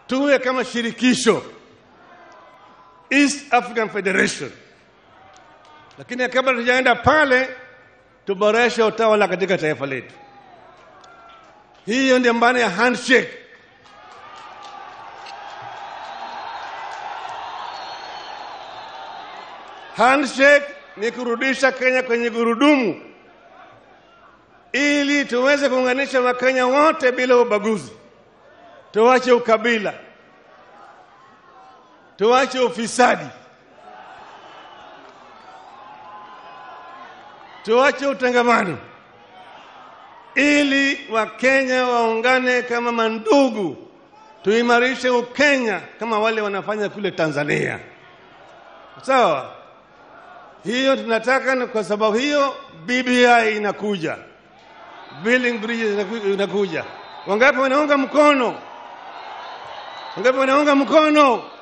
tuwe kama shirikisho East African Federation, lakini kabla tujaenda pale, tuboreshe utawala katika taifa letu. Hiyo ndio maana ya handshake. Handshake ni kurudisha Kenya kwenye gurudumu ili tuweze kuunganisha Wakenya wote bila ubaguzi. Tuache ukabila, tuache ufisadi, tuache utangamano, ili Wakenya waungane kama mandugu, tuimarishe Ukenya kama wale wanafanya kule Tanzania. Sawa? Hiyo tunataka, na kwa sababu hiyo BBI inakuja, building bridges inaku- inakuja. Wangapi wanaunga mkono? Wangapi wanaunga mkono?